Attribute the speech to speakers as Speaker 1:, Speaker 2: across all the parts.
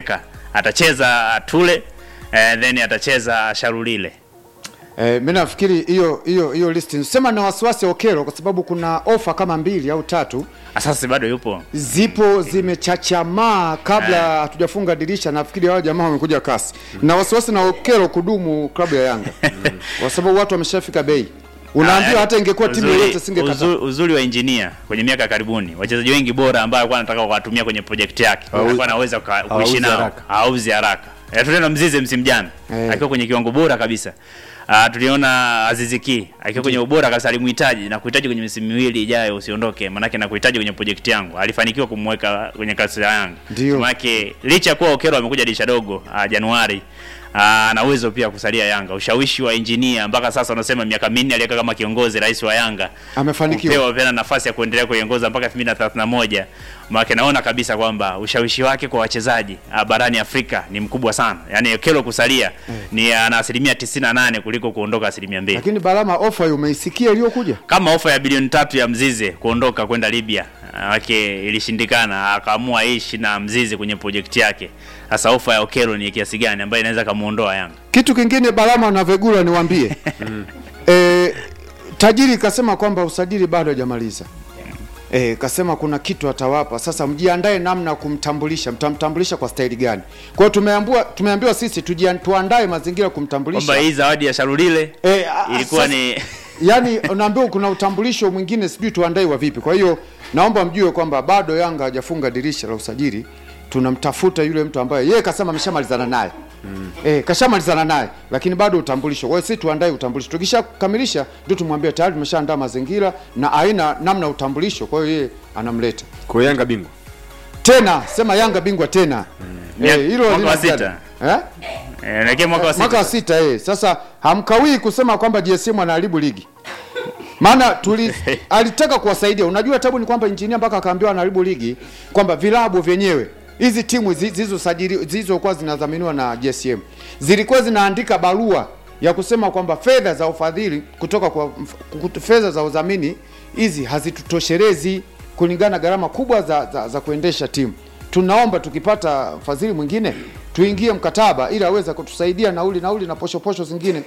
Speaker 1: striker atacheza Tule eh, then atacheza Sharulile.
Speaker 2: Eh, mi nafikiri hiyo hiyo hiyo list sema na wasiwasi Okero kwa sababu kuna ofa kama mbili au tatu
Speaker 1: Asasi bado yupo
Speaker 2: zipo zimechachamaa kabla hatujafunga dirisha. Nafikiri hao jamaa wamekuja kasi na wasiwasi na Okero kudumu klabu ya Yanga kwa sababu watu wameshafika bei. Unaambiwa
Speaker 1: Ah,
Speaker 2: hata ingekuwa timu
Speaker 1: uzuri-
Speaker 2: yoyote singekata.
Speaker 1: uzuri, uzuri wa engineer kwenye miaka ya karibuni, wachezaji wengi bora ambao alikuwa anataka kuwatumia kwenye project yake alikuwa anaweza kuka- kuishi
Speaker 3: hauzi
Speaker 1: nao,
Speaker 3: haraka.
Speaker 1: hauzi haraka. Eh, tuliona Mzize msimu jana
Speaker 2: Eh.
Speaker 1: akiwa kwenye kiwango bora kabisa. Uh, tuliona Aziziki akiwa kwenye ubora kabisa, alimhitaji na kuhitaji kwenye misimu miwili ijayo usiondoke, manake na kuhitaji kwenye project yangu. Alifanikiwa kumweka kwenye kasi ya Yanga.
Speaker 2: Ndio.
Speaker 1: Manake licha ya kuwa Okero amekuja dirisha dogo uh, Januari uh, ana uwezo pia kusalia Yanga. Ushawishi wa engineer mpaka sasa unasema miaka minne aliweka kama kiongozi rais wa Yanga
Speaker 2: Amefanikiwa.
Speaker 1: kupewa tena nafasi ya kuendelea kuiongoza mpaka 2031 maana naona kabisa kwamba ushawishi wake kwa wachezaji ah, barani Afrika ni mkubwa sana. Yaani Okelo kusalia ni ana asilimia 98 kuliko kuondoka asilimia mbili.
Speaker 2: Lakini Balama, ofa hiyo umeisikia iliyokuja?
Speaker 1: Kama ofa ya bilioni tatu ya Mzize kuondoka kwenda Libya wake ilishindikana, akaamua ishi na Mzize kwenye project yake. Sasa ofa ya Okelo ni kiasi gani ambayo inaweza kumuondoa Yanga?
Speaker 2: Kitu kingine Balama na Vegula niwaambie. e, tajiri kasema kwamba usajili bado hajamaliza. E, kasema kuna kitu atawapa. Sasa mjiandae namna ya kumtambulisha. Mtamtambulisha kwa staili gani? Kwa hiyo tumeambiwa tumeambiwa sisi tujian, tuandae mazingira ya kumtambulisha.
Speaker 1: Kwamba hii zawadi ya Sharulile
Speaker 2: Eh, a-
Speaker 1: ilikuwa
Speaker 2: sasa-
Speaker 1: ni
Speaker 2: Yaani unaambiwa kuna utambulisho mwingine sijui tuandae wa vipi. Kwa hiyo naomba mjue kwamba bado Yanga hajafunga dirisha la usajili. Tunamtafuta yule mtu ambaye yeye kasema ameshamalizana naye. Mm. Eh, kashamalizana naye lakini bado utambulisho. Kwa hiyo sisi tuandae utambulisho. Tukishakamilisha ndio tumwambie tayari tumeshaandaa mazingira na aina namna ya utambulisho. Kwa hiyo yeye anamleta.
Speaker 3: Kwa Yanga bingwa.
Speaker 2: Tena sema Yanga bingwa tena.
Speaker 1: Mia-
Speaker 2: Eh, hilo
Speaker 1: mwaka
Speaker 2: halina
Speaker 1: wa
Speaker 2: ziada.
Speaker 1: sita.
Speaker 2: Eh?
Speaker 1: eh, naelekea mwaka wa
Speaker 2: mwaka wa
Speaker 1: sita.
Speaker 2: sita eh. Sasa hamkawii kusema kwamba GSM anaharibu ligi, maana tuli alitaka kuwasaidia. Unajua tabu ni kwamba injinia mpaka akaambiwa anaharibu ligi, kwamba vilabu vyenyewe hizi timu zi- zilizosajili zilizokuwa zinadhaminiwa na GSM zilikuwa zinaandika barua ya kusema kwamba fedha za ufadhili kutoka kwa mf- kut- fedha za udhamini hizi hazitutoshelezi kulingana na gharama kubwa za, za, za kuendesha timu. Tunaomba tukipata fadhili mwingine tuingie mkataba ili aweze kutusaidia nauli nauli na posho posho zingine.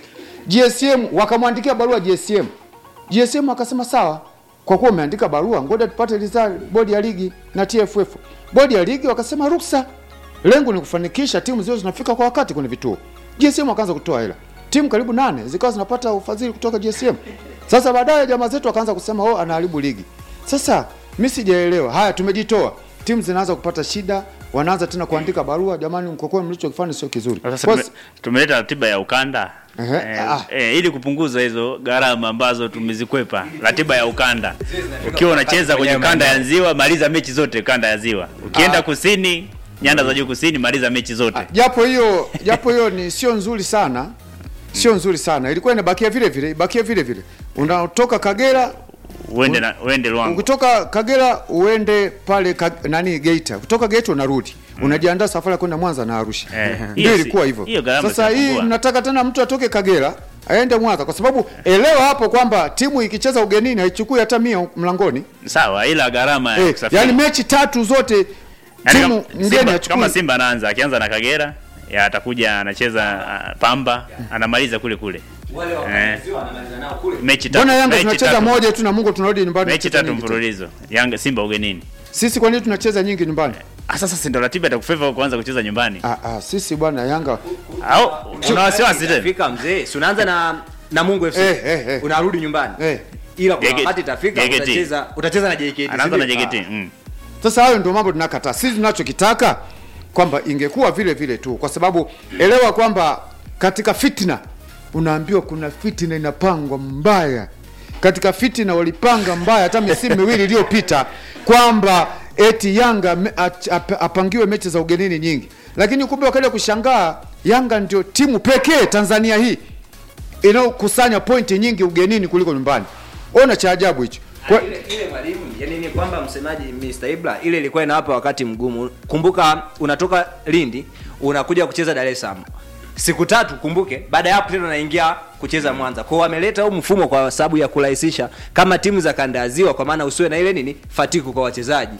Speaker 2: GSM wakamwandikia barua GSM. GSM akasema sawa, kwa kuwa umeandika barua, ngoja tupate ridhaa bodi ya ligi na TFF. Bodi ya ligi wakasema ruksa, lengo ni kufanikisha timu ziwe zinafika kwa wakati kwenye vituo. GSM wakaanza kutoa hela, timu karibu nane zikawa zinapata ufadhili kutoka GSM. Sasa baadaye jamaa zetu wakaanza kusema oh, anaharibu ligi. Sasa mimi sijaelewa. Haya, tumejitoa, timu zinaanza kupata shida, wanaanza tena kuandika barua, jamani, mkokoe mlichokifanya sio kizuri.
Speaker 1: Sasa
Speaker 2: Kwa-
Speaker 1: tume- tumeleta ratiba ya ukanda
Speaker 2: Ehe,
Speaker 1: eh,
Speaker 2: ah.
Speaker 1: eh, ili kupunguza hizo gharama ambazo tumezikwepa. Ratiba ya ukanda, ukiwa unacheza kwenye kanda ya ziwa, maliza mechi zote kanda ya ziwa. Ukienda kusini, nyanda za juu kusini, maliza mechi zote.
Speaker 2: japo hiyo japo hiyo ni sio nzuri sana sio nzuri sana ilikuwa inabakia vile vile ibakie vile vile unatoka kagera
Speaker 1: Uende na uende Luango.
Speaker 2: ukitoka kagera uende pale ka, nani geita kutoka geita unarudi unajiandaa safari ya kwenda mwanza na arusha
Speaker 1: Eh,
Speaker 2: ndio
Speaker 1: hiyo si-
Speaker 2: ilikuwa hivyo
Speaker 1: hiyo gharama
Speaker 2: sasa hii
Speaker 1: zinapungua.
Speaker 2: mnataka tena mtu atoke kagera aende mwanza kwa sababu elewa hapo kwamba timu ikicheza ugenini haichukui hata mia mlangoni
Speaker 1: Sawa, ila gharama ya
Speaker 2: eh,
Speaker 1: kusafiri.
Speaker 2: yani mechi tatu zote
Speaker 1: Yaani
Speaker 2: timu
Speaker 1: kama-
Speaker 2: mgeni
Speaker 1: Simba,
Speaker 2: hachukui
Speaker 1: kama Simba anaanza akianza na Kagera ya atakuja anacheza ah, Pamba anamaliza kule kule
Speaker 4: wale
Speaker 1: Eh.
Speaker 4: wakaaziwa wanamaliza nao kule
Speaker 1: mechi tatu.
Speaker 2: mbona yanga
Speaker 1: mechi
Speaker 2: tunacheza
Speaker 1: tatu-
Speaker 2: moja tu na mungu tunarudi nyumbani
Speaker 1: mechi
Speaker 2: tunacheza
Speaker 1: tatu
Speaker 2: nyingi tu.
Speaker 1: mfululizo Yanga Simba ugenini.
Speaker 2: Sisi kwa nini tunacheza nyingi nyumbani?
Speaker 1: Ah, sasa si ndo ratiba itakufeva kuanza kucheza nyumbani
Speaker 2: Ah, ah, sisi bwana Yanga
Speaker 1: au una wasiwasi tena?
Speaker 4: Itafika mzee, si unaanza na na Mungu FC.
Speaker 2: Eh, eh, eh.
Speaker 4: Unarudi nyumbani.
Speaker 2: eh.
Speaker 4: Ila kwa
Speaker 1: JKT.
Speaker 4: wakati itafika
Speaker 1: JKT.
Speaker 4: utacheza utacheza na JKT.
Speaker 1: Anaanza na
Speaker 4: si ndio?
Speaker 1: JKT. Mm.
Speaker 2: Sasa hayo ndio mambo tunakataa. Sisi tunachokitaka kwamba ingekuwa vile vile tu, kwa sababu elewa kwamba katika fitna unaambiwa kuna fitna inapangwa mbaya. Katika fitna walipanga mbaya hata misimu miwili iliyopita kwamba eti Yanga me- ach- ap- apangiwe mechi za ugenini nyingi, lakini kumbe wakaja kushangaa Yanga ndio timu pekee Tanzania hii inayokusanya pointi nyingi ugenini kuliko nyumbani. Ona cha ajabu hicho. Kwa,
Speaker 4: ile ile mwalimu yani ni kwamba msemaji Mr. Ibra ile ilikuwa inawapa wakati mgumu. Kumbuka unatoka Lindi unakuja kucheza Dar es Salaam. Siku tatu kumbuke, baada ya hapo tena unaingia kucheza Mwanza. Kwa hiyo wameleta huu mfumo kwa sababu ya kurahisisha kama timu za kanda ya ziwa kwa maana usiwe na ile nini fatiku kwa wachezaji.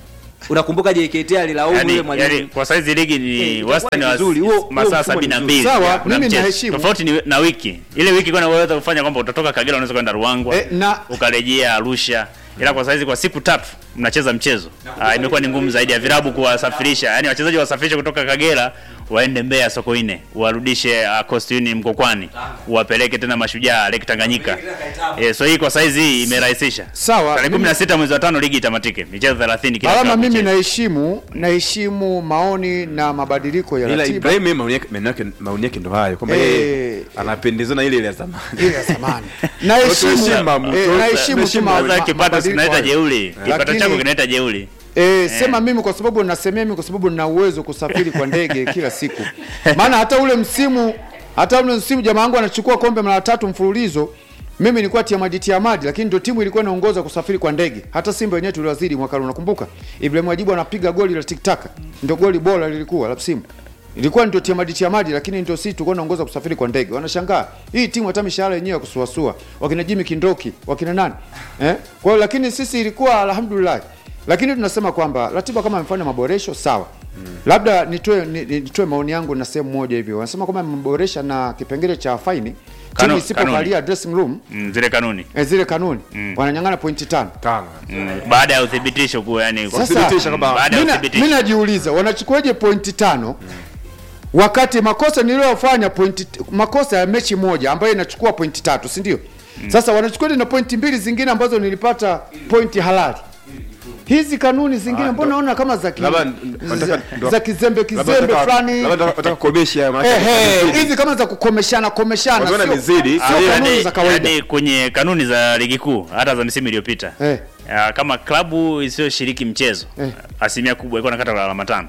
Speaker 4: unakumbuka JKT alilaumu
Speaker 1: yani,
Speaker 4: yule mwalimu
Speaker 1: yani, kwa saizi ligi
Speaker 4: Eh,
Speaker 1: ni
Speaker 4: itakuwa
Speaker 1: wastani
Speaker 4: ni
Speaker 1: wa
Speaker 4: vizuri. Huo- huo
Speaker 1: masaa
Speaker 4: mfumo
Speaker 1: sabini na
Speaker 4: ni
Speaker 1: mbili
Speaker 2: vizuri. Sawa,
Speaker 1: kuna
Speaker 2: mimi
Speaker 1: mchezo.
Speaker 2: naheshimu.
Speaker 1: tofauti ni na wiki ile wiki kwa unaweza kufanya kwamba utatoka Kagera unaweza kwenda Ruangwa
Speaker 2: Eh, na-
Speaker 1: ukarejea Arusha ila kwa saizi kwa siku tatu mnacheza mchezo ah, imekuwa ni ngumu zaidi ya vilabu kuwasafirisha yani wachezaji wasafirishe kutoka Kagera waende Mbeya Sokoine warudishe uh, Coast Union Mkokwani wapeleke tena Mashujaa Lake Tanganyika eh, so hii kwa saizi hii imerahisisha
Speaker 2: Sawa,
Speaker 1: tarehe
Speaker 2: mimi-
Speaker 1: 16 mwezi wa tano ligi itamatike michezo 30 kila
Speaker 2: Alama,
Speaker 1: klabu
Speaker 2: mimi
Speaker 1: icheze.
Speaker 2: naheshimu naheshimu maoni na mabadiliko ya
Speaker 3: ila
Speaker 2: ratiba
Speaker 3: Ibrahim yeye maoni yake maoni yake maoni yake ndo hayo kwamba
Speaker 2: Eh.
Speaker 3: yeye anapendezana ile ile ya zamani
Speaker 2: ile ya zamani. Naheshimu
Speaker 3: Tuheshimu,
Speaker 2: eh,
Speaker 3: tu-
Speaker 2: naheshimu tu
Speaker 3: tuheshimu.
Speaker 2: ma-
Speaker 1: Sasa
Speaker 2: ma-
Speaker 1: kipato
Speaker 2: mabadiliko
Speaker 1: kinaita
Speaker 2: hayo.
Speaker 1: jeuri, kipato
Speaker 2: Lakini-
Speaker 1: chako kinaita jeuri.
Speaker 2: E, sema mimi kwa sababu nasemea mimi kwa sababu nina uwezo kusafiri kwa ndege kila siku. Maana hata ule msimu hata ule msimu jamaa wangu anachukua kombe mara tatu mfululizo. Mimi nilikuwa tiamadi tiamadi, lakini ndio timu ilikuwa inaongoza kusafiri kwa ndege. Hata Simba wenyewe tuliwazidi mwaka ule, unakumbuka? Ibrahim Wajibu anapiga goli la tiktaka, ndio goli bora lilikuwa la msimu. Ilikuwa ndio tiamadi tiamadi, lakini ndio sisi tulikuwa tunaongoza kusafiri kwa ndege. Wanashangaa hii timu hata mishahara yenyewe ya kusuasua, wakina Jimmy Kindoki, wakina nani eh? Kwa hiyo lakini sisi ilikuwa alhamdulillah lakini tunasema kwamba ratiba kama imefanya maboresho sawa labda nitoe ni- nitoe maoni yangu na sehemu moja hivyo wanasema kwamba imeboresha na kipengele cha faini timu
Speaker 1: Kanu-
Speaker 2: isipokalia dressing room
Speaker 1: Mm, zile kanuni
Speaker 2: eh, zile kanuni wananyang'ana pointi tano
Speaker 3: tano
Speaker 1: mm, baada ya uthibitisho kuwa yani
Speaker 2: Sasa-
Speaker 3: Kuthibitisha kwamba
Speaker 1: baada ya
Speaker 2: Mina-
Speaker 1: uthibitisho
Speaker 2: mi najiuliza wanachukuaje pointi tano wakati makosa niliyofanya pointi makosa ya mechi moja ambayo inachukua pointi tatu si ndio sasa wanachukuaje na pointi mbili zingine ambazo nilipata pointi halali hizi kanuni zingine
Speaker 3: Ah,
Speaker 2: mbona
Speaker 3: ndo-
Speaker 2: naona kama za ki-
Speaker 3: labda
Speaker 2: za-
Speaker 3: nataka- ndo-
Speaker 2: za kizembe
Speaker 3: Labda
Speaker 2: kizembe
Speaker 3: nataka-
Speaker 2: fulani
Speaker 3: labda nataka- nataka kukomesha maana
Speaker 2: Ehe, hizi kama za kukomeshana komeshana
Speaker 3: Wakiona
Speaker 2: sio-
Speaker 3: imezidi,
Speaker 2: sio
Speaker 3: ah,
Speaker 2: kanuni
Speaker 1: yani,
Speaker 2: za kawaida
Speaker 1: yani kwenye kanuni za ligi kuu hata za misimu iliyopita
Speaker 2: Eh.
Speaker 1: ah, kama klabu isiyoshiriki mchezo
Speaker 2: Eh.
Speaker 1: asilimia kubwa ilikuwa nakata alama tano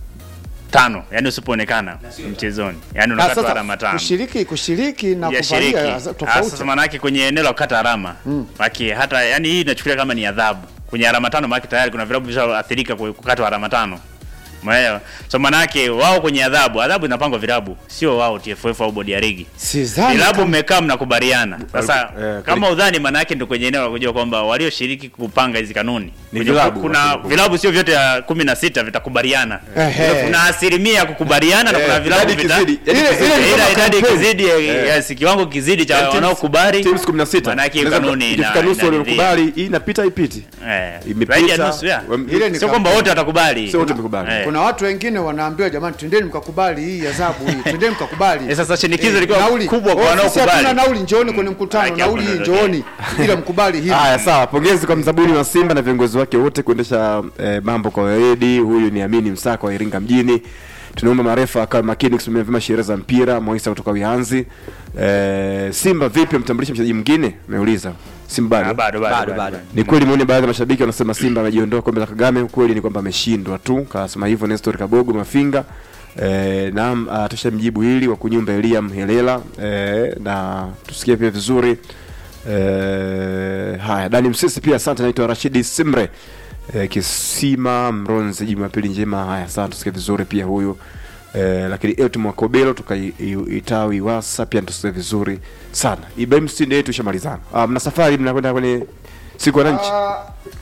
Speaker 1: tano yani usipoonekana mchezoni yani
Speaker 2: Ah,
Speaker 1: unakata
Speaker 2: sasa
Speaker 1: alama tano
Speaker 2: kushiriki kushiriki na
Speaker 1: ya shiriki
Speaker 2: kuvalia
Speaker 1: Ah,
Speaker 2: tofauti
Speaker 1: sasa maana yake kwenye eneo la kukata alama mm. hata yani hii inachukulia kama ni adhabu kwenye alama tano maana tayari kuna vilabu vishaoathirika kwa kukatwa alama tano Umeelewa? So maana yake wao kwenye adhabu, adhabu inapangwa vilabu, sio wao TFF au bodi ya ligi.
Speaker 2: Sidhani
Speaker 1: Vilabu
Speaker 2: kama-
Speaker 1: mmekaa mnakubaliana. Sasa
Speaker 3: eh,
Speaker 1: kama udhani maana yake ndio kwenye eneo la kujua kwamba walioshiriki kupanga hizi kanuni.
Speaker 3: Ni
Speaker 1: Kwenye-
Speaker 3: vilabu,
Speaker 1: kuna
Speaker 3: wasio-
Speaker 1: vilabu sio vyote ya 16 vitakubaliana.
Speaker 2: Ehe.
Speaker 1: Kuna asilimia ya kukubaliana na kuna
Speaker 3: Eh,
Speaker 1: vilabu
Speaker 3: idadi
Speaker 1: vita
Speaker 3: kizidi, idadi
Speaker 2: Ile-
Speaker 3: kizidi.
Speaker 2: ile ni
Speaker 1: ila
Speaker 2: kama
Speaker 1: idadi
Speaker 2: kampeni.
Speaker 1: kizidi ya- yes, kiwango kizidi cha
Speaker 3: Yaani teams-
Speaker 1: wanaokubali
Speaker 3: teams 16.
Speaker 1: maana yake
Speaker 3: Inaweza
Speaker 1: kanuni ina-
Speaker 3: ikifika nusu
Speaker 1: inaridhia.
Speaker 3: waliokubali hii inapita ipiti
Speaker 1: Eh,
Speaker 3: Imepita.
Speaker 1: zaidi ya nusu ya.
Speaker 3: Wam-
Speaker 2: Ile ni
Speaker 1: Sio kwamba
Speaker 2: kampeni.
Speaker 1: wote watakubali.
Speaker 3: Sio wote wamekubali.
Speaker 1: Eh.
Speaker 2: kuna watu wengine wanaambiwa jamani twendeni mkakubali hii adhabu hii twendeni mkakubali
Speaker 1: Eh, sasa shinikizo
Speaker 2: Eh,
Speaker 1: lilikuwa
Speaker 2: nauli.
Speaker 1: kubwa kwa
Speaker 2: Oh, sisi hatuna
Speaker 1: wanaokubali.
Speaker 2: nauli njooni kwenye mkutano
Speaker 1: Haki
Speaker 2: nauli
Speaker 1: hapo
Speaker 2: hii
Speaker 1: ndio
Speaker 2: njooni ila mkubali hili
Speaker 3: Haya, sawa. Pongezi kwa mzabuni wa Simba na viongozi wake wote kuendesha eh, mambo kwa weledi. Huyu ni Amini Msaka wa Iringa mjini. Tunaomba marefa akawa makini kusimamia vyema sheria za mpira. Moisa kutoka Wihanzi. Eh, Simba vipi mtambulisha mchezaji mwingine? Ameuliza. Simba
Speaker 1: Ah,
Speaker 3: bado.
Speaker 1: bado bado
Speaker 4: Bado,
Speaker 1: bado.
Speaker 4: bado.
Speaker 3: Ni kweli maoni ya baadhi ya mashabiki wanasema Simba amejiondoa kombe la Kagame. Ukweli ni kwamba ameshindwa tu, kasema hivyo Nestor Kabogo Mafinga. E, naam, uh, tushamjibu hili wa kunyumba Eliam Helela e, na tusikie pia vizuri e, haya Dani Msisi pia asante, naitwa Rashidi Simre e, Kisima Mronze, Jumapili njema. Haya, asante, tusikie vizuri pia huyu e, lakini Etu Mwakobelo tukaitawi wasa pia tusikie vizuri sana. Ibrahim Sinde yetu ishamalizana. Ah, mna safari mnakwenda kwenye siku ya wananchi?
Speaker 2: Ah,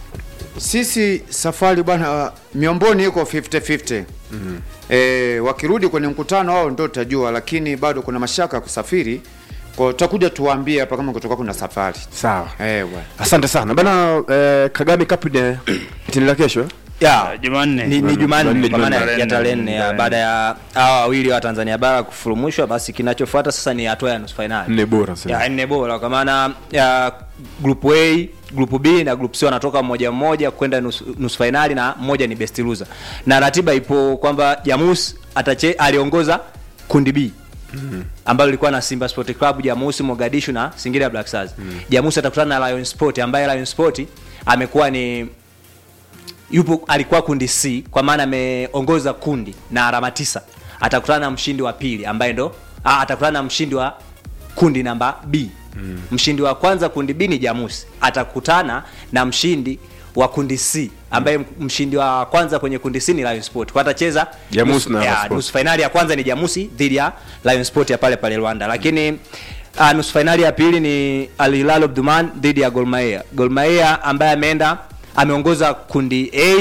Speaker 2: sisi safari bwana miomboni iko 50-50 mm e, wakirudi kwenye mkutano wao ndo utajua lakini bado kuna mashaka ya kusafiri kwa tutakuja tuwaambie hapa kama kutoka kuna safari
Speaker 3: Sawa.
Speaker 2: eh bwana
Speaker 3: Asante sana bana. Eh, Kagame Cup ni itaendelea kesho eh?
Speaker 4: ya
Speaker 1: Jumanne.
Speaker 4: ni, ni
Speaker 3: Jumanne,
Speaker 4: Jumanne kwa maana
Speaker 1: Jumanne.
Speaker 4: ya tarehe nne ya baada ya hawa wawili wa Tanzania bara kufurumushwa, basi kinachofuata sasa ni hatua ya nusu fainali
Speaker 3: Nne bora sasa.
Speaker 4: ya nne bora, kwa maana ya group A, group B na group C wanatoka mmoja mmoja kwenda nusu, nusu fainali na mmoja ni best loser, na ratiba ipo kwamba Jamus atache aliongoza kundi B ambalo lilikuwa na Simba Sport Club, Jamusi, Mogadishu na Singida Black Stars. Jamusi atakutana na Lion Sport ambaye Lion Sport amekuwa ni yupo alikuwa kundi C kwa maana ameongoza kundi na alama tisa. Atakutana na mshindi wa pili ambaye ndo ah, atakutana na mshindi wa kundi namba B. Mm. Mshindi wa kwanza kundi B ni Jamusi. Atakutana na mshindi wa kundi C ambaye mm. mshindi wa kwanza kwenye kundi C ni Lion Sport. Kwa atacheza
Speaker 3: Jamusi
Speaker 4: nusu-
Speaker 3: na
Speaker 4: ya,
Speaker 3: Lion Sport.
Speaker 4: nusu fainali ya kwanza ni Jamusi dhidi ya Lion Sport ya pale pale Rwanda. Lakini uh, nusu fainali ya pili ni Al Hilal Omdurman dhidi ya Gor Mahia. Gor Mahia ambaye ameenda ameongoza kundi A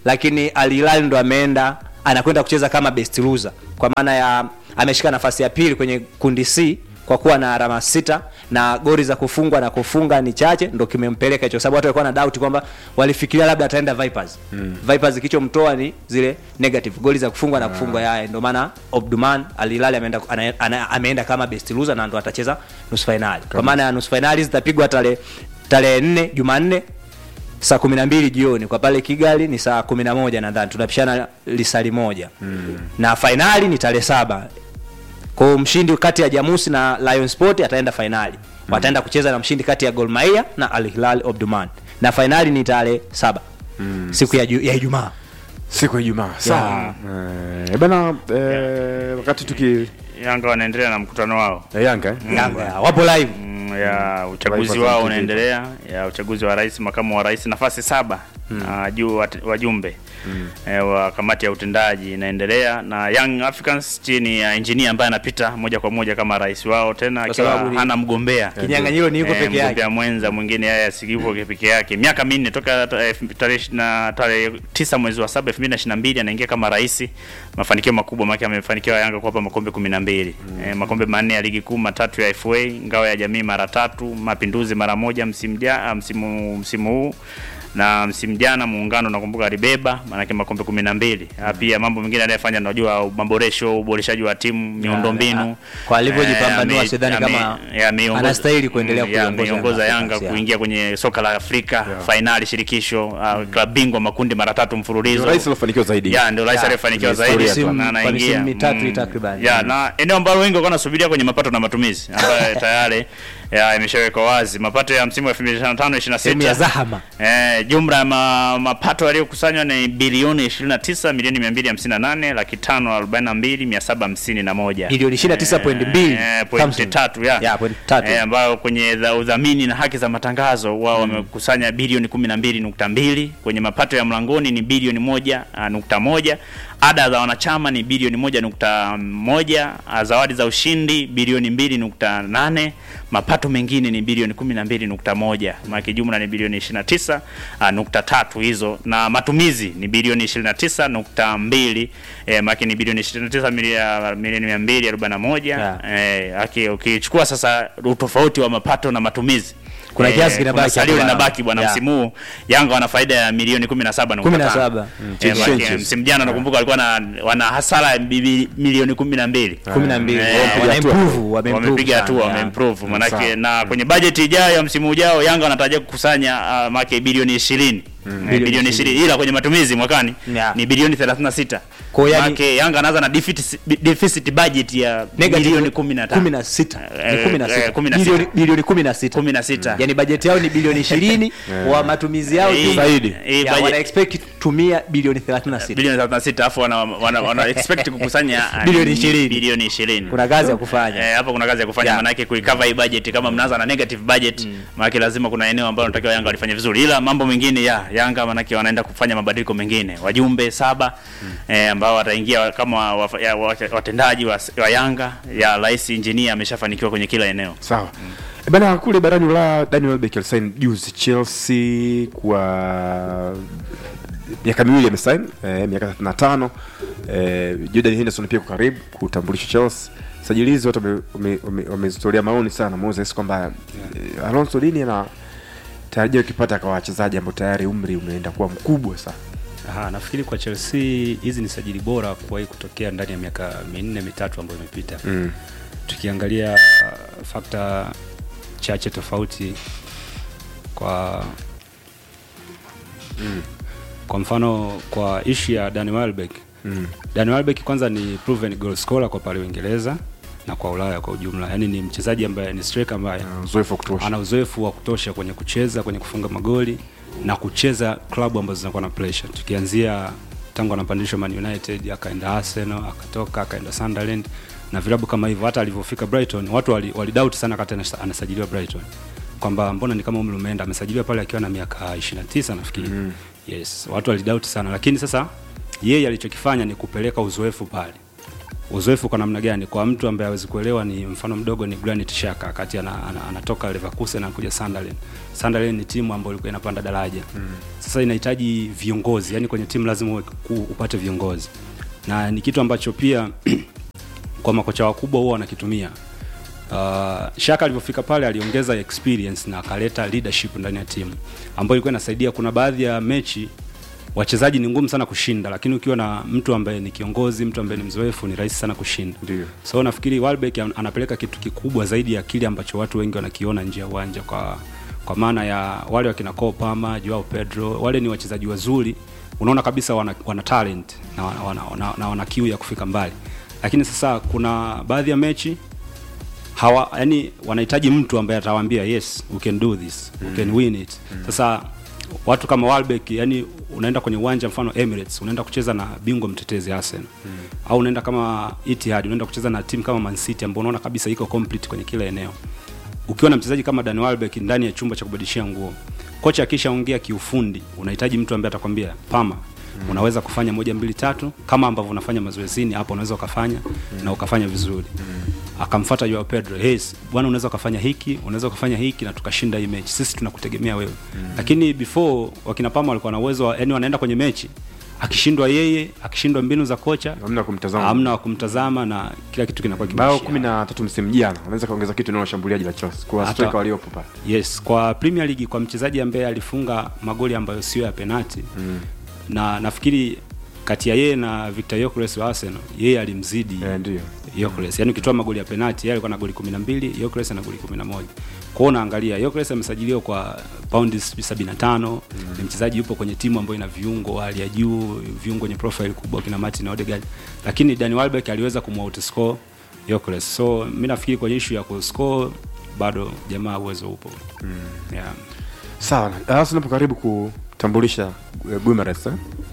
Speaker 4: lakini Al Hilal ndo ameenda anakwenda kucheza kama best loser kwa maana ya ameshika nafasi ya pili kwenye kundi C kwa kuwa na alama sita na goli za kufungwa na kufunga ni chache, ndo kimempeleka hicho, sababu watu walikuwa na doubt kwamba walifikiria labda ataenda Vipers mm. Vipers kilichomtoa ni zile negative goli za kufungwa na kufungwa yaya, ndo maana Obduman Al Hilal ameenda ana, ana, ameenda kama best loser na ndo atacheza nusu finali, kwa maana ya nusu finali zitapigwa tarehe tarehe 4 Jumanne saa kumi na mbili jioni kwa pale Kigali ni saa kumi na moja nadhani tunapishana lisali moja mm. na fainali ni tarehe saba kwa hiyo mshindi kati ya Jamusi na Lion Sport ataenda fainali mm. wataenda kucheza na mshindi kati ya Gor Mahia na Al Hilal Omdurman na fainali ni tarehe saba mm. siku ya, ju- ya Ijumaa
Speaker 3: siku ya Ijumaa sawa eh, bana eh, wakati tuki
Speaker 1: Yanga wanaendelea na mkutano wao
Speaker 3: ya Yanga eh?
Speaker 4: Yanga wapo live
Speaker 1: Mm, ya uchaguzi
Speaker 3: Taifa
Speaker 1: wao
Speaker 3: za
Speaker 1: unaendelea ya uchaguzi wa rais makamu wa rais nafasi saba ah, juu wat- wajumbe eh, wa kamati ya utendaji inaendelea na Young Africans chini ya engineer ambaye anapita moja kwa moja kama rais wao tena akiwa
Speaker 4: sababu ni-
Speaker 1: hana mgombea
Speaker 4: kinyang'anyiro ni yuko
Speaker 1: Eh,
Speaker 4: peke yake
Speaker 1: mgombea mwenza mwingine yeye asiyuko peke yake miaka minne toka ta- eh, tarehe ishi- na tarehe tisa mwezi wa saba elfu mbili na ishirini na mbili anaingia kama rais mafanikio makubwa maana amefanikiwa Yanga kuwapa makombe kumi na mbili eh, makombe manne ya ligi kuu matatu ya FA ngao ya jamii mara tatu mapinduzi mara moja msimu ja, ah, msimu msimu huu na msimu jana muungano nakumbuka alibeba maanake makombe kumi na mbili Ah, pia mambo mengine anayofanya najua maboresho uboreshaji wa timu miundombinu
Speaker 4: kwa alivyojipambanua
Speaker 1: ame-
Speaker 4: sidhani
Speaker 1: ame-
Speaker 4: kama
Speaker 1: ya, ameiongoza-
Speaker 4: anastahili kuendelea
Speaker 1: Mm, ya,
Speaker 4: kuiongoza
Speaker 1: ameiongoza
Speaker 4: Yanga
Speaker 1: Yanga
Speaker 4: Africans,
Speaker 1: kuingia kwenye soka la Afrika fainali shirikisho uh, klabu bingwa makundi mara tatu mfululizo
Speaker 3: Ndio rais alofanikiwa zaidi
Speaker 1: ya ndio rais
Speaker 4: Ya,
Speaker 1: aliyefanikiwa
Speaker 3: kwenye
Speaker 1: zaidi
Speaker 3: historia
Speaker 4: tu.
Speaker 1: na
Speaker 4: Kwa
Speaker 1: anaingia
Speaker 4: misimu mitatu
Speaker 1: mm,
Speaker 4: takriban.
Speaker 1: ya na eneo ambalo wengi walikuwa wanasubiria kwenye mapato na matumizi ambayo tayari ya imeshawekwa wazi mapato ya msimu wa 2025
Speaker 4: sehemu ya
Speaker 1: 26
Speaker 4: zahama
Speaker 1: Eh, jumla ya ma, mapato yaliyokusanywa ni bilioni 29 milioni 258 laki tano arobaini na mbili mia saba hamsini na moja
Speaker 4: Milioni 29.2
Speaker 1: Eh, pointi
Speaker 4: Samson.
Speaker 1: tatu ya
Speaker 4: Ya, pointi tatu.
Speaker 1: Eh, ambayo kwenye dha- udhamini na haki za matangazo wao wamekusanya bilioni 12.2 kwenye mapato ya mlangoni ni bilioni moja ah, nukta moja ada za wanachama ni bilioni moja nukta moja ah, zawadi za ushindi bilioni mbili nukta nane mapato mengine ni bilioni kumi na mbili nukta moja maana jumla ni bilioni 29 ah, nukta tatu hizo na matumizi ni bilioni 29 nukta mbili eh, maana ni bilioni 29 milia- milioni mia mbili arobaini na moja
Speaker 4: Yeah.
Speaker 1: eh, aki- ukichukua sasa utofauti wa mapato na matumizi
Speaker 4: Kuna kiasi kinabaki
Speaker 1: kuna salio
Speaker 4: hapo.
Speaker 1: linabaki bwana
Speaker 4: Yeah.
Speaker 1: msimu huu Yanga wana faida ya milioni 17 nukta
Speaker 4: 17.
Speaker 1: tano.
Speaker 4: Mm,
Speaker 1: Eh,
Speaker 3: change.
Speaker 1: maana msimu jana nakumbuka walikuwa na wana hasara ya bibi- milioni 12
Speaker 4: kumi na mbili
Speaker 1: Eh,
Speaker 4: wana
Speaker 3: hatua.
Speaker 4: improve, wame improve
Speaker 1: wamepiga
Speaker 4: sana,
Speaker 1: hatua
Speaker 4: yeah.
Speaker 1: wameimprove manake
Speaker 3: sawa.
Speaker 1: na kwenye bajeti ijayo ya msimu ujao Yanga wanatarajia kukusanya uh, make bilioni 20 Eh, bilioni 20 ila kwenye matumizi mwakani
Speaker 4: Yeah.
Speaker 1: ni bilioni 36
Speaker 4: Kwa hiyo yani-
Speaker 1: Manake Yanga anaanza na deficit, deficit budget ya
Speaker 4: Negative
Speaker 1: bilioni 15
Speaker 4: kumi na sita. Ni
Speaker 1: Eh,
Speaker 4: kumi na
Speaker 1: eh,
Speaker 4: sita.
Speaker 1: kumi na sita.
Speaker 4: Bilioni- bilioni kumi na sita
Speaker 1: 16
Speaker 4: yani bajeti yao ni bilioni ishirini wa matumizi yao
Speaker 1: Hii-
Speaker 4: tu
Speaker 3: Zaidi.
Speaker 1: hii
Speaker 4: ya,
Speaker 1: budget-
Speaker 4: wana expect kutumia bilioni 36
Speaker 1: bilioni 36 alafu wana, wana, wana expect kukusanya uh,
Speaker 4: Bilioni 20.
Speaker 1: bilioni 20
Speaker 4: kuna kazi ya kufanya
Speaker 1: Eh, hapo kuna kazi ya kufanya
Speaker 4: Yeah.
Speaker 1: yeah. Manake kuicover hii budget kama mnaanza na negative budget mm. Manake lazima kuna eneo ambalo natakiwa Yanga walifanya vizuri, ila mambo mengine ya Yanga manake wanaenda kufanya mabadiliko mengine, wajumbe saba mm. eh, ambao wataingia kama wa, ya, wa, watendaji wa, wa Yanga ya rais engineer ameshafanikiwa kwenye kila eneo.
Speaker 3: sawa Eh, bana kule barani Ulaya Daniel Welbeck alisign juzi Chelsea kwa miaka miwili amesign eh, miaka 35 eh, Jordan Henderson pia kwa karibu kutambulisha Chelsea sajili hizi watu wame- wame- wame- wamezitolea maoni sana Moses kwamba eh, Alonso lini ana tarajia ukipata kwa wachezaji ambao tayari umri umeenda kuwa mkubwa sana
Speaker 5: Aha, nafikiri kwa Chelsea hizi ni sajili bora kuwahi kutokea ndani ya miaka minne mitatu ambayo imepita.
Speaker 3: mm.
Speaker 5: Tukiangalia fakta chache tofauti kwa kwa mfano kwa ishu ya Danny Welbeck.
Speaker 3: Mm.
Speaker 5: Danny Welbeck kwanza ni proven goal scorer kwa pale Uingereza na kwa Ulaya kwa ujumla. Yaani ni mchezaji ambaye ni striker ambaye
Speaker 3: Na uzoefu wa kutosha
Speaker 5: ana uzoefu wa kutosha kwenye kucheza kwenye kufunga magoli na kucheza klabu ambazo zinakuwa na pressure tukianzia tangu anapandishwa Man United akaenda Arsenal akatoka akaenda Sunderland na vilabu kama hivyo hata alivyofika Brighton watu wali, wali doubt sana kati anasa- anasajiliwa Brighton kwamba mbona ni kama umri umeenda amesajiliwa pale akiwa na miaka 29 nafikiri mm. yes watu wali doubt sana lakini sasa yeye alichokifanya ni kupeleka uzoefu pale uzoefu kwa namna gani kwa mtu ambaye hawezi kuelewa ni mfano mdogo ni Granit Xhaka wakati ana, ana, anatoka Leverkusen anakuja Sunderland. Sunderland ni timu ambayo ilikuwa inapanda daraja. Sasa inahitaji viongozi, yani kwenye timu lazima uwe- ku- upate viongozi. Na ni kitu ambacho pia kwa makocha wakubwa huwa wanakitumia. Uh, Shaka alivyofika pale aliongeza experience na akaleta leadership ndani ya timu ambayo ilikuwa inasaidia. Kuna baadhi ya mechi wachezaji ni ngumu sana kushinda, lakini ukiwa na mtu ambaye ni kiongozi, mtu ambaye ni mzoefu, ni rahisi sana kushinda.
Speaker 3: Ndio.
Speaker 5: So nafikiri Welbeck an- anapeleka kitu kikubwa zaidi ya kile ambacho watu wengi wanakiona nje ya uwanja, kwa kwa maana ya wale wakina Cole Palmer, Joao Pedro, wale ni wachezaji wazuri, unaona kabisa wana, wana talent na wana, wana, wana, na wana kiu ya kufika mbali, lakini sasa kuna baadhi ya mechi hawa yani wanahitaji mtu ambaye atawaambia yes we can do this we can win it sasa watu kama Welbeck yani unaenda kwenye uwanja mfano Emirates unaenda kucheza na bingwa mtetezi Arsenal au unaenda kama Etihad unaenda kucheza na timu kama Man City ambao unaona kabisa iko complete kwenye kila eneo ukiwa na mchezaji kama Dan Welbeck ndani ya chumba cha kubadilishia nguo kocha akishaongea kiufundi unahitaji mtu ambaye atakwambia pama unaweza kufanya moja mbili tatu kama ambavyo unafanya mazoezini hapo unaweza ukafanya na ukafanya vizuri akamfuata Joao Pedro yes bwana unaweza ukafanya hiki unaweza ukafanya hiki na tukashinda hii mechi sisi tunakutegemea wewe lakini before wakina Pama walikuwa na uwezo wa- yani wanaenda kwenye mechi akishindwa yeye akishindwa mbinu za kocha
Speaker 3: Hamna kumtazama.
Speaker 5: hamna wa kumtazama na kila kitu kinakuwa
Speaker 3: bao
Speaker 5: kimeishia
Speaker 3: kumi na tatu msimu jana unaweza kaongeza kitu nao washambuliaji la Chelsea kwa
Speaker 5: Hata-
Speaker 3: striker waliopo pale
Speaker 5: Yes, kwa Premier League kwa mchezaji ambaye alifunga magoli ambayo sio ya penalti mm. na nafikiri kati ya yeye na Victor Gyökeres wa Arsenal yeye alimzidi
Speaker 3: Eh, ndio.
Speaker 5: Gyökeres. Yaani ukitoa magoli ya penalti yeye alikuwa na goli 12, Gyökeres ana goli 11. Kwa hiyo unaangalia Gyökeres amesajiliwa kwa paundi 75, ni mchezaji yupo kwenye timu ambayo ina viungo wa hali ya juu, viungo wenye profile kubwa kina Martin Odegaard. Lakini Danny Welbeck aliweza kumoutoscore Gyökeres. So mimi nafikiri kwenye issue ya kuscore bado jamaa uwezo upo. Yeah.
Speaker 3: sawa Arsenal hapo karibu kutambulisha eh, Guimaraes eh?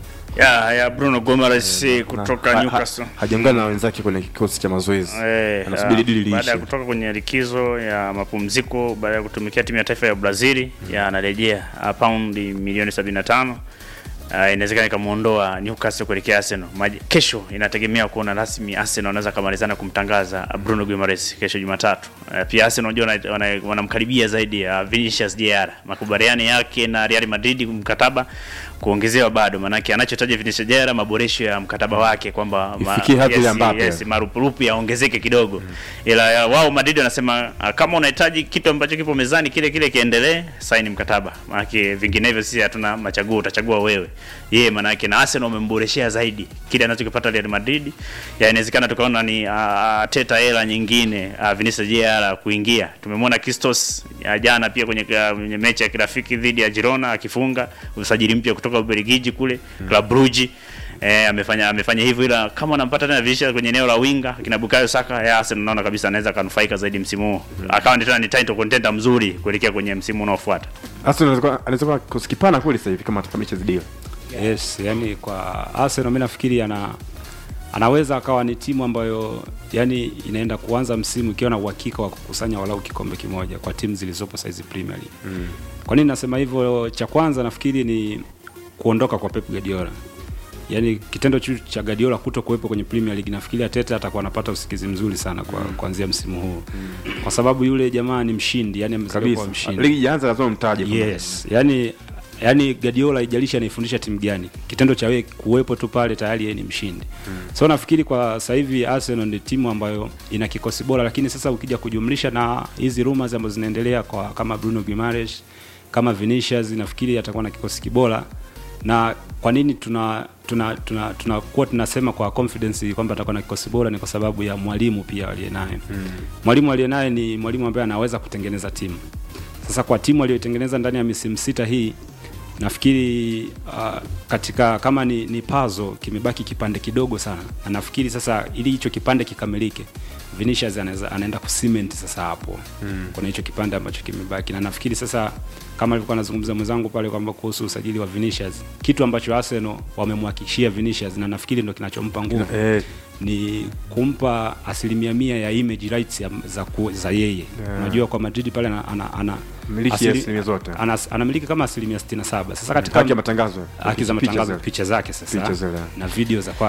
Speaker 1: ya ya Bruno Gomes kutoka
Speaker 3: Ha- ha-
Speaker 1: Newcastle
Speaker 3: hajaungana na wenzake kwenye kikosi cha mazoezi
Speaker 1: Eh,
Speaker 3: anasubiri
Speaker 1: ah,
Speaker 3: dili
Speaker 1: baada ya
Speaker 3: liishe
Speaker 1: kutoka kwenye likizo ya mapumziko baada ya kutumikia timu ya taifa ya Brazil ya anarejea ah, paundi milioni 75 Uh, inawezekana ikamuondoa Newcastle kuelekea Arsenal. Maji, kesho inategemea kuona rasmi Arsenal wanaweza kamalizana kumtangaza Bruno Guimaraes kesho Jumatatu. Uh, pia Arsenal unajua wana- wana- wanamkaribia zaidi ya Vinicius Jr. Makubaliano yake na Real Madrid mkataba kuongezewa bado, maanake anachotaja Vinicius Jr. maboresho ya mkataba wake kwamba ma-
Speaker 3: Ifikie hadhi
Speaker 1: yes,
Speaker 3: ya Mbappe.
Speaker 1: yes, marupurupu yaongezeke kidogo ila ya, wao Madrid wanasema ah, kama unahitaji kitu ambacho kipo mezani kile kile kiendelee, saini mkataba, maanake vinginevyo sisi hatuna machaguo, utachagua wewe yeye. Maanake na Arsenal wamemboreshea zaidi kile anachokipata Real Madrid, ya inawezekana tukaona ni uh, teta hela nyingine uh, Vinicius Jr kuingia. Tumemwona Christos ya jana pia kwenye, uh, kwenye mechi ya kirafiki dhidi ya Girona akifunga usajili mpya kutoka Ubelgiji kule Club Brugge Eh, amefanya amefanya hivyo, ila kama anampata tena Vinicius kwenye eneo la winga kina Bukayo Saka ya Arsenal, naona kabisa anaweza kanufaika zaidi msimu huu, akawa ni tena ni title contender mzuri kuelekea kwenye msimu unaofuata.
Speaker 3: Arsenal anaweza kuwa- anaweza kuwa kikosi kipana kweli sasa hivi kama atakamilisha zidi
Speaker 5: Yes, yani kwa Arsenal mimi nafikiri ana anaweza akawa ni timu ambayo yani inaenda kuanza msimu ikiwa na uhakika wa kukusanya walau kikombe kimoja kwa timu zilizopo saizi Premier League. Mm. Kwa nini nasema hivyo? Cha kwanza nafikiri ni kuondoka kwa Pep Guardiola. Yaani kitendo chu cha Guardiola kuto kuwepo kwenye Premier League nafikiri Arteta atakuwa anapata usikizi mzuri sana kwa kuanzia msimu huu. Kwa sababu yule jamaa ni mshindi, yani amezaliwa kuwa
Speaker 3: kabisa
Speaker 5: mshindi.
Speaker 3: ligi ijaanza lazima mtaje kwamba-
Speaker 5: Yes, yani yani Guardiola haijalishi anaifundisha timu gani, kitendo cha wewe kuwepo tu pale tayari yeye ni mshindi. So nafikiri kwa sasa hivi Arsenal ni timu ambayo ina kikosi bora, lakini sasa ukija kujumlisha na hizi rumors ambazo zinaendelea kwa kama Bruno Guimaraes kama Vinicius, nafikiri atakuwa na kikosi kibora na kwa nini tuna tuna tuna tunakuwa tunasema kwa confidence kwamba atakuwa na kikosi bora ni kwa sababu ya mwalimu pia aliye naye. Mwalimu aliye naye ni mwalimu ambaye anaweza kutengeneza timu. Sasa kwa timu aliyotengeneza ndani ya misimu sita hii nafikiri uh, katika kama ni, ni pazo kimebaki kipande kidogo sana, na nafikiri sasa ili hicho kipande kikamilike, Vinicius anaweza anaenda kucement sasa hapo mm. kuna hicho kipande ambacho kimebaki, na nafikiri sasa kama alivyokuwa anazungumza mwenzangu pale kwamba kuhusu usajili wa Vinicius, kitu ambacho Arsenal wamemhakikishia Vinicius na nafikiri ndo kinachompa nguvu
Speaker 3: Eh,
Speaker 5: ni kumpa asilimia mia ya image rights ya, za, ku, za yeye unajua kwa Madrid pale ana, ana, ana
Speaker 3: Miliki ya asilimia zote.
Speaker 5: ana, anamiliki kama asilimia 67 sasa katika
Speaker 3: haki ya matangazo
Speaker 5: haki za
Speaker 3: Picha
Speaker 5: matangazo
Speaker 3: zile.
Speaker 5: picha zake sasa
Speaker 3: Picha zile.
Speaker 5: na video za kwake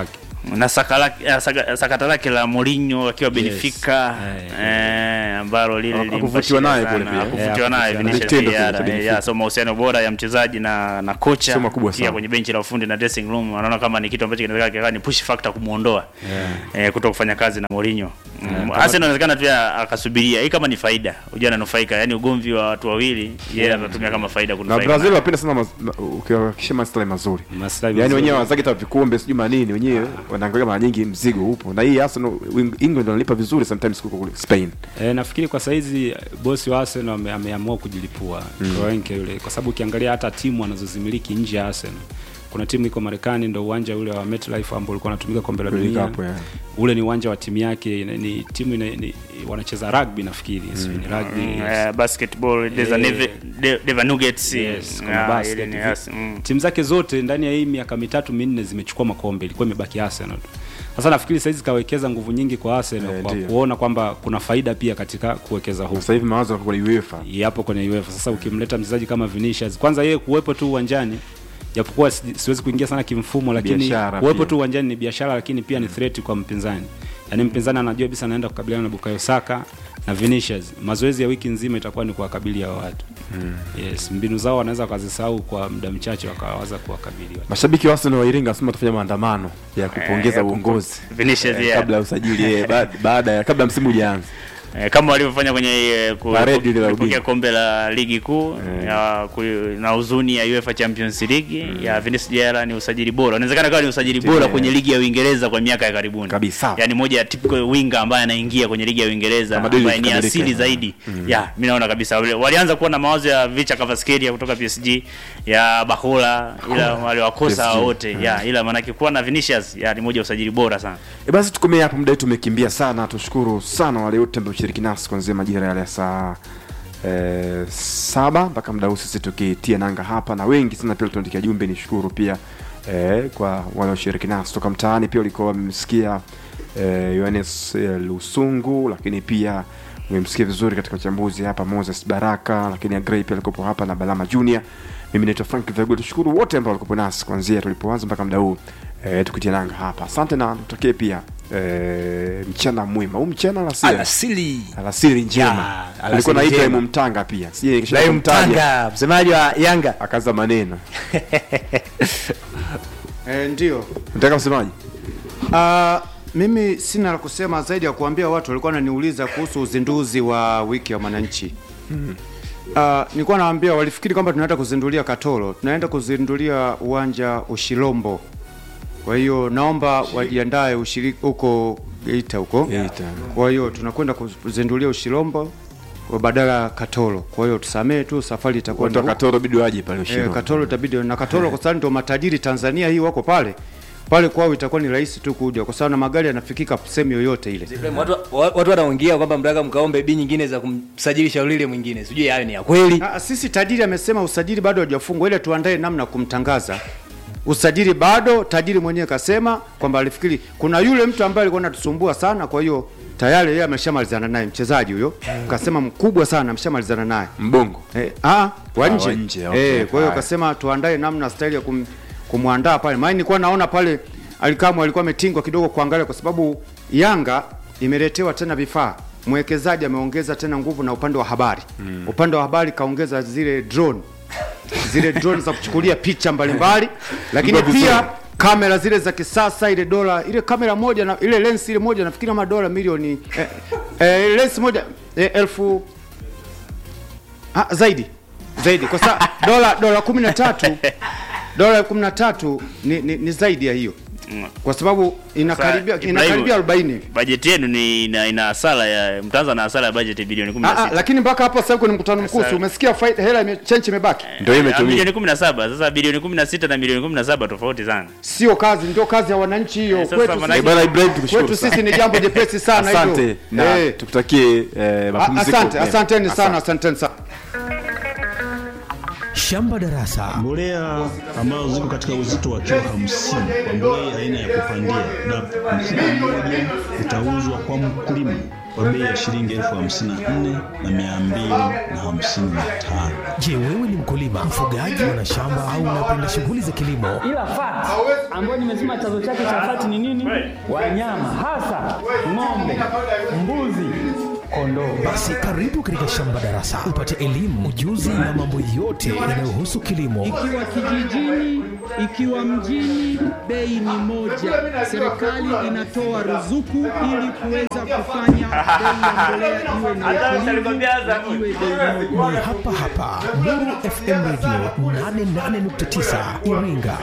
Speaker 1: na saka lake- eh, saka- sakata lake la Mourinho akiwa Benfica
Speaker 5: Eh,
Speaker 1: eh, ambalo lile
Speaker 3: Hakuvutiwa
Speaker 1: lilimpa shida
Speaker 3: naye
Speaker 1: sana.
Speaker 3: kule pia.
Speaker 1: Hakuvutiwa
Speaker 5: Eh,
Speaker 1: naye
Speaker 5: hakuvutiwa
Speaker 1: Vinicius
Speaker 3: naye. Vitendo
Speaker 1: Jr.
Speaker 3: vile vya
Speaker 1: Eh,
Speaker 3: Benfica.
Speaker 1: ya, so mahusiano bora ya mchezaji na na kocha
Speaker 3: Sio makubwa
Speaker 1: pia
Speaker 3: sana.
Speaker 1: kwenye benchi la ufundi na dressing room anaona kama ni kitu ambacho kinaweza kikawa ni push factor kumuondoa eh, kuto kufanya kazi na Mourinho mm. Arsenal inawezekana pia akasubiria hii kama ni faida unajua ananufaika yani ugomvi wa watu wawili yeye atatumia kama faida
Speaker 3: na
Speaker 1: kunufaika
Speaker 3: Brazil wanapenda sana maz- ma- ukiwahakikishia maslahi mazuri
Speaker 5: Maslahi
Speaker 3: yani
Speaker 5: mazuri.
Speaker 3: wenyewe wanazake hata vikombe sijui manini wenyewe wanaangalia mara nyingi mzigo upo na hii Arsenal Eng- England wanalipa vizuri sometimes kuliko kule Spain
Speaker 5: E, nafikiri kwa saizi eh, bosi wa Arsenal ame, ameamua kujilipua mm. Kroenke yule, kwa sababu ukiangalia hata timu anazozimiliki nje ya Arsenal kuna timu iko Marekani, ndo uwanja ule wa MetLife ambao ulikuwa unatumika kombe la
Speaker 3: World
Speaker 5: dunia
Speaker 3: Cup, yeah.
Speaker 5: ule ni uwanja wa timu yake, ni, ni timu ina, ni, wanacheza rugby nafikiri mm. ni rugby
Speaker 1: Mm,
Speaker 5: yes.
Speaker 1: eh, basketball there's a
Speaker 5: Eh,
Speaker 1: Neve- De- Denver Nuggets
Speaker 5: Yes,
Speaker 1: mm,
Speaker 5: kuna
Speaker 1: ah,
Speaker 5: basket,
Speaker 1: ile ni
Speaker 5: vi-
Speaker 1: yes, mm.
Speaker 5: timu zake zote ndani ya hii miaka mitatu minne zimechukua makombe, ilikuwa imebaki Arsenal tu. Sasa nafikiri saizi kawekeza nguvu nyingi kwa Arsenal
Speaker 3: Eh,
Speaker 5: kwa
Speaker 3: ndio.
Speaker 5: kuona kwamba kuna faida pia katika kuwekeza huko
Speaker 3: sasa hivi mawazo yako kwa UEFA
Speaker 5: yapo kwenye UEFA. Sasa ukimleta mchezaji kama Vinicius, kwanza yeye kuwepo tu uwanjani, japokuwa si- siwezi kuingia sana kimfumo, lakini
Speaker 3: Biashara
Speaker 5: kuwepo
Speaker 3: pia.
Speaker 5: tu uwanjani ni biashara, lakini pia ni threat kwa mpinzani. Yaani mpinzani anajua kabisa anaenda kukabiliana na Bukayo Saka na Vinicius. Mazoezi ya wiki nzima itakuwa ni kuwakabili hao watu. Yes, mbinu zao wanaweza wakazisahau kwa muda mchache wakawaza kuwakabili watu.
Speaker 3: mashabiki wa Arsenal wa Iringa wasema tufanye maandamano ya kupongeza
Speaker 1: ya
Speaker 3: uongozi
Speaker 1: Vinicius,
Speaker 3: Eh,
Speaker 1: yeah.
Speaker 3: kabla ya usajili eh, ba- baada ya kabla msimu hujaanza
Speaker 1: Eh, kama walivyofanya kwenye eh, ku-
Speaker 3: Parade ile la
Speaker 1: kupokea
Speaker 3: ubingwa.
Speaker 1: kombe la ligi kuu ya ku- na huzuni ya UEFA Champions League ya Vinicius Jr ni usajili bora. Inawezekana kawa ni usajili bora
Speaker 3: Yeah.
Speaker 1: kwenye ligi ya Uingereza kwa miaka ya karibuni.
Speaker 3: Kabisa.
Speaker 1: Yaani moja ya typical winger ambaye anaingia kwenye ligi ya Uingereza
Speaker 3: Kama David
Speaker 1: ambaye ni
Speaker 3: Kamilike.
Speaker 1: asili zaidi. Ya, mimi naona kabisa wale- walianza kuwa na mawazo ya Vicha Kvaratskhelia kutoka PSG, ya Bahola ila waliwakosa
Speaker 3: PSG.
Speaker 1: wote. Ya, ila maana kuwa na Vinicius ya ni moja ya usajili bora sana.
Speaker 3: E basi tukomee hapo, muda wetu umekimbia sana. Tushukuru sana wale wote ambao kushiriki nasi kuanzia majira yale ya saa e, saba mpaka muda huu sisi tukitia nanga hapa, na wengi sana pia tuandikia jumbe. Nishukuru pia e, kwa wanaoshiriki nasi toka mtaani. Pia ulikuwa wamemsikia e, Yohanes e, Lusungu, lakini pia umemsikia vizuri katika uchambuzi hapa Moses Baraka, lakini Agrey pia alikuwepo hapa na Balama Junior. Mimi naitwa Frank Vegul. Tushukuru wote ambao walikuwepo nasi kuanzia tulipoanza mpaka muda huu e, tukitia nanga hapa. Asante na tutokee pia e, mchana mwema. Huu mchana alasiri
Speaker 4: alasili
Speaker 3: alasiri njema.
Speaker 4: Ya, alasiri
Speaker 3: Alikuwa na
Speaker 4: njema.
Speaker 3: Ibrahim Mtanga pia, sije kisha
Speaker 4: Ibrahim
Speaker 3: kumtaja
Speaker 4: Mtanga msemaji wa Yanga
Speaker 3: akaza maneno.
Speaker 2: Eh, ndio.
Speaker 3: Nataka msemaji
Speaker 2: Ah, mimi sina la kusema zaidi ya kuambia watu walikuwa wananiuliza kuhusu uzinduzi wa wiki ya mwananchi. Ah, nilikuwa nawaambia walifikiri kwamba tunaenda kuzindulia Katoro, tunaenda kuzindulia uwanja Ushilombo. Kwa hiyo naomba wajiandae ushiriki huko Geita huko.
Speaker 3: Geita.
Speaker 2: Kwa hiyo tunakwenda kuzindulia Ushilombo kwa badala ya Katoro. Kwa hiyo tusamee tu, safari itakuwa
Speaker 3: watu wa
Speaker 2: ni huko.
Speaker 3: Katoro bidi waje pale
Speaker 2: Eh,
Speaker 3: Ushirombo.
Speaker 2: Katoro itabidi na Katoro kwa sababu ndio matajiri Tanzania hii wako pale. Pale kwao itakuwa ni rahisi tu kuja kwa sababu na magari yanafikika sehemu yoyote ile.
Speaker 4: Ibrahim, watu watu wanaongea kwamba mtaka mkaombe bi nyingine za kumsajili Shaulile mwingine sijui hayo ni ya kweli
Speaker 2: Ah, sisi tajiri amesema usajili bado hajafungwa ile tuandae namna ya kumtangaza. Usajili bado, tajiri mwenyewe kasema kwamba alifikiri kuna yule mtu ambaye alikuwa anatusumbua sana, kwa hiyo tayari yeye ameshamalizana naye mchezaji huyo. Kasema mkubwa sana ameshamalizana naye.
Speaker 3: Mbongo.
Speaker 2: Eh, ah, wa
Speaker 3: Ah,
Speaker 2: nje.
Speaker 3: wa nje, okay.
Speaker 2: Eh, kwa hiyo
Speaker 3: Haya.
Speaker 2: kasema tuandae namna staili ya kum, kumwandaa pale. Maana nilikuwa naona pale Alikamwe alikuwa ametingwa kidogo kuangalia kwa sababu Yanga imeletewa tena vifaa. Mwekezaji ameongeza tena nguvu na upande wa habari. Upande wa habari kaongeza zile drone. Zile drone za kuchukulia picha mbalimbali, lakini
Speaker 3: Ndio vizuri.
Speaker 2: pia kamera zile za kisasa ile dola ile kamera moja na ile lens ile moja nafikiri kama dola milioni eh, eh, lens moja eh, elfu Ah, zaidi zaidi kwa sababu dola dola kumi na tatu dola kumi na tatu ni, ni, ni zaidi ya hiyo kwa sababu inakaribia
Speaker 1: Sasa,
Speaker 2: inakaribia
Speaker 1: Ibrahim,
Speaker 2: 40 hivi.
Speaker 1: Bajeti yenu ni ina, ina hasara ya mtaanza na hasara ya bajeti bilioni
Speaker 2: Ah, ah,
Speaker 1: 16.
Speaker 2: lakini mpaka hapo sasa kwenye mkutano mkuu
Speaker 1: Sasa-
Speaker 2: si umesikia faida hela ime, chenchi imebaki
Speaker 3: Ndio hiyo
Speaker 1: Ah,
Speaker 3: imetumika.
Speaker 1: bilioni 17. Sasa bilioni 16 na bilioni 17 tofauti sana.
Speaker 2: sio kazi ndio kazi ya wananchi hiyo
Speaker 1: Eh, sasa
Speaker 2: kwetu
Speaker 1: maana-
Speaker 3: Eh,
Speaker 2: sisi,
Speaker 3: bwana Ibrahim tukushukuru
Speaker 2: kwetu
Speaker 3: sana.
Speaker 2: sisi ni jambo jepesi sana hivyo
Speaker 3: Asante na
Speaker 2: Eh,
Speaker 3: tukutakie eh,
Speaker 2: a-
Speaker 3: mapumziko.
Speaker 2: asante
Speaker 3: mema.
Speaker 2: asanteni sana
Speaker 3: Asante.
Speaker 2: asanteni sana
Speaker 6: Shamba Darasa.
Speaker 7: Mbolea ambazo ziko katika uzito wa kilo hamsini kwa mbolea aina ya kupandia DAP, mfuko mmoja utauzwa kwa mkulima kwa bei ya shilingi elfu hamsini na nne na mia mbili na hamsini na tano.
Speaker 6: Je, wewe ni mkulima, mfugaji, mwana shamba au unapenda shughuli za kilimo?
Speaker 8: ila fati ambayo nimesema chanzo chake cha fati ni nini? Wanyama hasa ng'ombe, mbuzi, kondoo.
Speaker 6: Basi karibu katika Shamba Darasa upate elimu, ujuzi na mambo yote yanayohusu kilimo.
Speaker 9: ikiwa kijijini, ikiwa mjini, bei ni moja. Serikali inatoa ruzuku ili kuweza kufanya bei ya mbolea iwe na utulivu na iwe bei moja.
Speaker 6: Ni hapa hapa Nuru FM Radio 88.9 Iringa.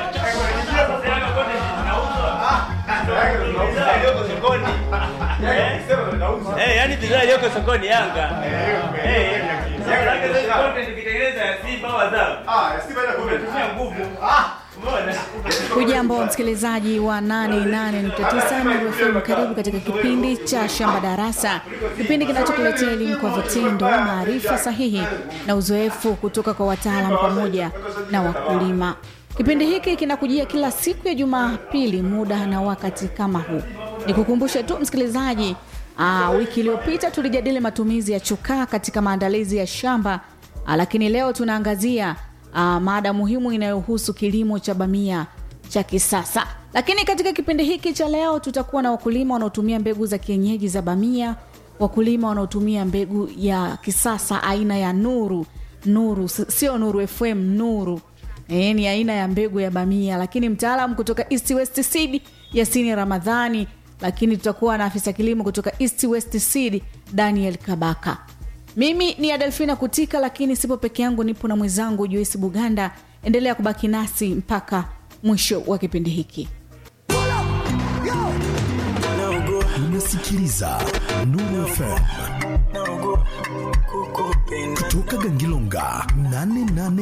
Speaker 1: Eh, yani bidhaa iliyoko sokoni Yanga. Eh. Tukitengeneza ya Simba au Azam. Ah, ya Simba ina nguvu. Ah, umeona?
Speaker 10: Hujambo msikilizaji wa 88.9 Nuru FM, karibu katika kipindi cha Shamba Darasa, kipindi kinachokuletea elimu kwa vitendo, maarifa sahihi na uzoefu kutoka kwa wataalamu pamoja na wakulima. Kipindi hiki kinakujia kila siku ya Jumapili muda na wakati kama huu. Nikukumbushe tu msikilizaji, aa, wiki iliyopita tulijadili matumizi ya chokaa katika maandalizi ya shamba, aa, lakini leo tunaangazia aa, mada muhimu inayohusu kilimo cha bamia cha kisasa. Lakini katika kipindi hiki cha leo tutakuwa na wakulima wanaotumia mbegu za kienyeji za bamia, wakulima wanaotumia mbegu ya kisasa aina ya Nuru. Nuru si- sio Nuru FM, Nuru e, ni aina ya mbegu ya bamia, lakini mtaalamu kutoka East West Seed Yasini Ramadhani, lakini tutakuwa na afisa kilimo kutoka East West Seed Daniel Kabaka. Mimi ni Adelfina Kutika, lakini sipo peke yangu, nipo na mwenzangu Joyce Buganda. Endelea kubaki nasi mpaka mwisho wa kipindi hiki.
Speaker 6: Unasikiliza Nuru FM kutoka Gangilonga 88